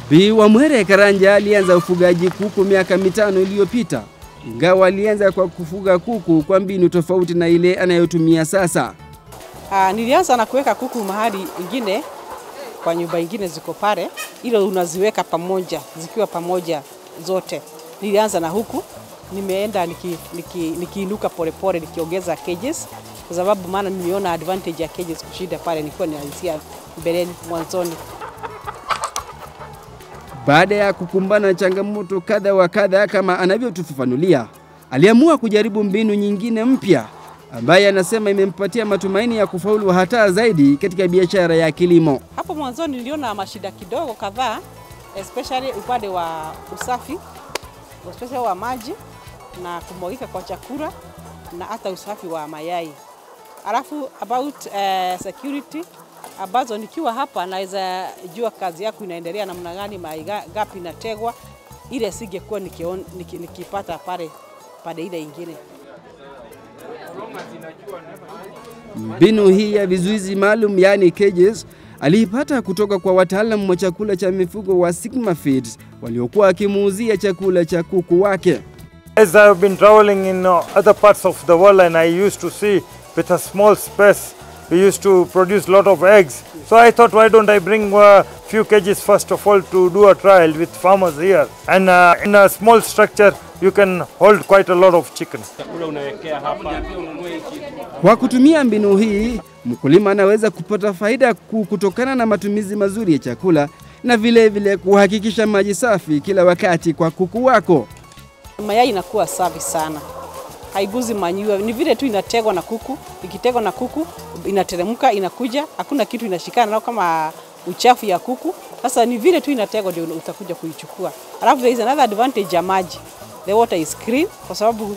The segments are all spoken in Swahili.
Bi Wamwere Karanja alianza ufugaji kuku miaka mitano iliyopita, ingawa alianza kwa kufuga kuku kwa mbinu tofauti na ile anayotumia sasa. Ah, nilianza na kuweka kuku mahali ingine kwa nyumba ingine ziko pale, ile unaziweka pamoja zikiwa pamoja zote. Nilianza na huku, nimeenda nikiinuka niki, niki nikiinuka polepole nikiongeza cages, kwa sababu maana niliona advantage ya cages kushinda pale nilikuwa ninaanzia mbeleni mwanzoni. Baada ya kukumbana na changamoto kadha wa kadha kama anavyotufafanulia, aliamua kujaribu mbinu nyingine mpya ambaye anasema imempatia matumaini ya kufaulu hata zaidi katika biashara ya kilimo. Hapo mwanzoni niliona mashida kidogo kadhaa, especially upande wa usafi, especially wa maji na kumwagika kwa chakula na hata usafi wa mayai. Alafu about uh, security ambazo nikiwa hapa naweza jua kazi yako inaendelea namna gani, mayai gapi inategwa, ile singekuwa nikion, niki, nikipata pale pande ile ingine. Mbinu hii ya vizuizi maalum yaani cages aliipata kutoka kwa wataalamu wa chakula cha mifugo wa Sigma Feeds waliokuwa wakimuuzia chakula cha kuku wake. As I've been traveling in uh, other parts of the world and I used to see with a small space we used to produce a lot of eggs. So I thought why don't I bring a few cages first of all to do a trial with farmers here. And uh, in a small structure you can hold quite a lot of chicken. Kwa kutumia mbinu hii, mkulima anaweza kupata faida kuu kutokana na matumizi mazuri ya chakula na vile vile kuhakikisha maji safi kila wakati kwa kuku wako. Mayai inakuwa safi sana, haiguzi manure, ni vile tu inategwa na kuku. Ikitegwa na kuku inateremka, inakuja, hakuna kitu inashikana nao kama uchafu ya kuku. Sasa ni vile tu inategwa ndio utakuja kuichukua. Alafu there is another advantage ya maji, the water is clean kwa sababu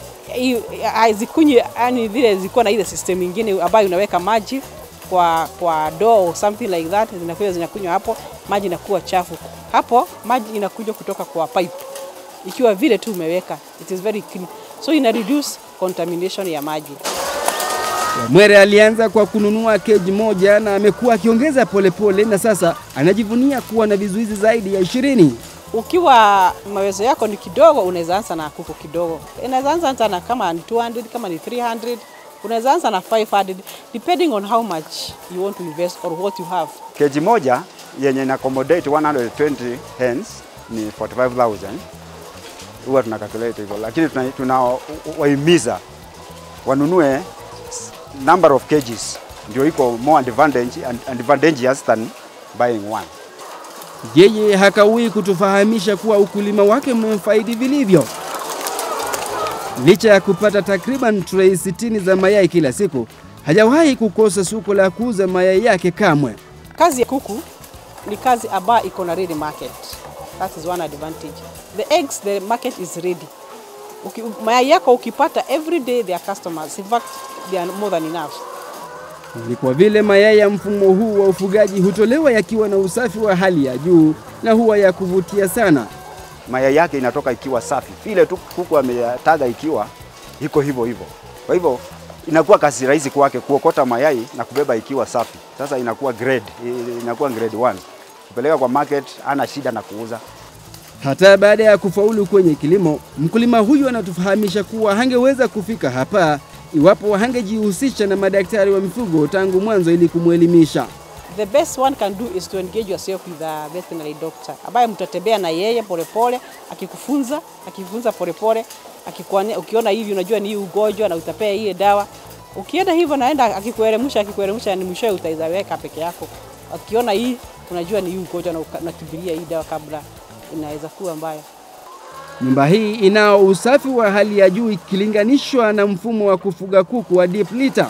hazikunywi yani vile zilikuwa na ile system ingine ambayo unaweka maji kwa kwa door something like that, zinakuja zinakunywa hapo, maji inakuwa chafu. Hapo maji inakuja kutoka kwa pipe ikiwa vile tu umeweka, it is very clean, so ina reduce contamination ya maji. Wamwere alianza kwa kununua keji moja na amekuwa akiongeza polepole, na sasa anajivunia kuwa na vizuizi zaidi ya ishirini. Ukiwa mawezo yako ni kidogo, unaweza anza na kuku kidogo, unaweza anza hata na kama ni 200 kama ni 300 unaweza anza na 500 depending on how much you want to invest or what you have. Keji moja yenye ina accommodate 120 hens ni 45000 huwa tuna calculate hivyo, lakini tunawahimiza tuna wanunue number of cages, ndio iko more advantage, advantageous than buying one. Yeye hakawii kutufahamisha kuwa ukulima wake umemfaidi vilivyo. Licha ya kupata takriban trei 60 za mayai kila siku, hajawahi kukosa soko la kuuza mayai yake kamwe. Kazi ya kuku ni kazi ambayo iko na ready market. That is one advantage. The eggs, the market is ready. Uki, mayai yako ukipata every day they are customers. In fact, they are more than enough. Ni kwa vile mayai ya mfumo huu wa ufugaji hutolewa yakiwa na usafi wa hali ya juu na huwa ya kuvutia sana. Mayai yake inatoka ikiwa safi, vile tu kuku ameyataga ikiwa iko hivyo hivyo. Kwa hivyo inakuwa kazi rahisi kwake kuokota mayai na kubeba ikiwa safi. Sasa inakuwa grade, inakuwa grade 1. Kupeleka kwa market ana shida na kuuza. Hata baada ya kufaulu kwenye kilimo, mkulima huyu anatufahamisha kuwa hangeweza kufika hapa iwapo hangejihusisha na madaktari wa mifugo tangu mwanzo ili kumwelimisha. The best one can do is to engage yourself with a veterinary doctor ambaye mtatembea na yeye polepole, akikufunza akifunza polepole, akikuania, ukiona hivi unajua ni hii ugonjwa na utapea ile dawa. Ukienda hivyo naenda akikuelemusha akikuelemusha, ni mwishowe utaizaweka peke yako. Akiona hii unajua ni hii ugonjwa na unakimbilia hii dawa kabla inaweza kuwa mbaya. Nyumba hii inao usafi wa hali ya juu ikilinganishwa na mfumo wa kufuga kuku wa deep litter.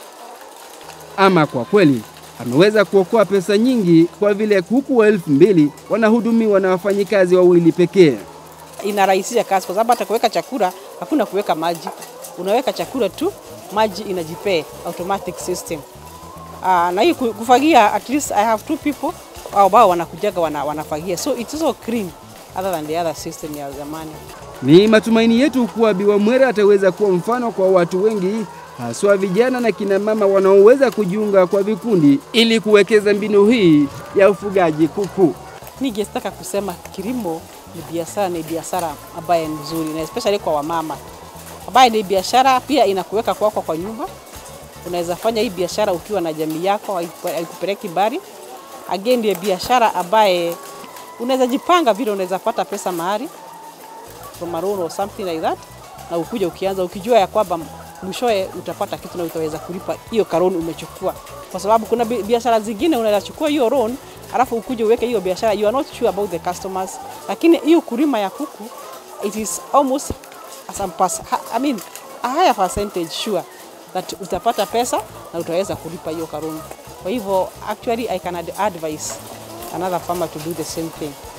Ama kwa kweli ameweza kuokoa pesa nyingi kwa vile kuku wa elfu mbili wanahudumiwa na wafanyikazi wawili pekee. Inarahisisha kazi kwa sababu hata kuweka chakula hakuna kuweka maji, unaweka chakula tu, maji inajipea automatic system. Uh, na hii kufagia, at least I have two people ambao wanakujaga wana, wanafagia so it's also clean other than the other system ya zamani. Ni matumaini yetu kuwa Bi Wamwere ataweza kuwa mfano kwa watu wengi, haswa vijana na kina mama wanaoweza kujiunga kwa vikundi ili kuwekeza mbinu hii ya ufugaji kuku. ningetaka kusema kilimo ni biashara, ni biashara ambaye ni nzuri na especially kwa wamama, ambaye ni biashara pia inakuweka kwako kwa nyumba. Unaweza fanya hii biashara ukiwa na jamii yako, haiku- haikupeleki mbali. Again, ndio biashara ambaye unaweza jipanga vile unaweza pata pesa mahali from a loan or something like that, na ukuja ukianza ukijua ya kwamba mwishowe utapata kitu na utaweza kulipa hiyo karoni umechukua, kwa sababu kuna bi- biashara zingine unaweza chukua hiyo loan alafu ukuje uweke hiyo biashara, you are not sure about the customers, lakini hiyo kulima ya kuku it is almost as a pass, I mean a higher percentage sure that utapata pesa na utaweza kulipa hiyo karoni. Kwa hivyo actually I can ad- advise another farmer to do the same thing.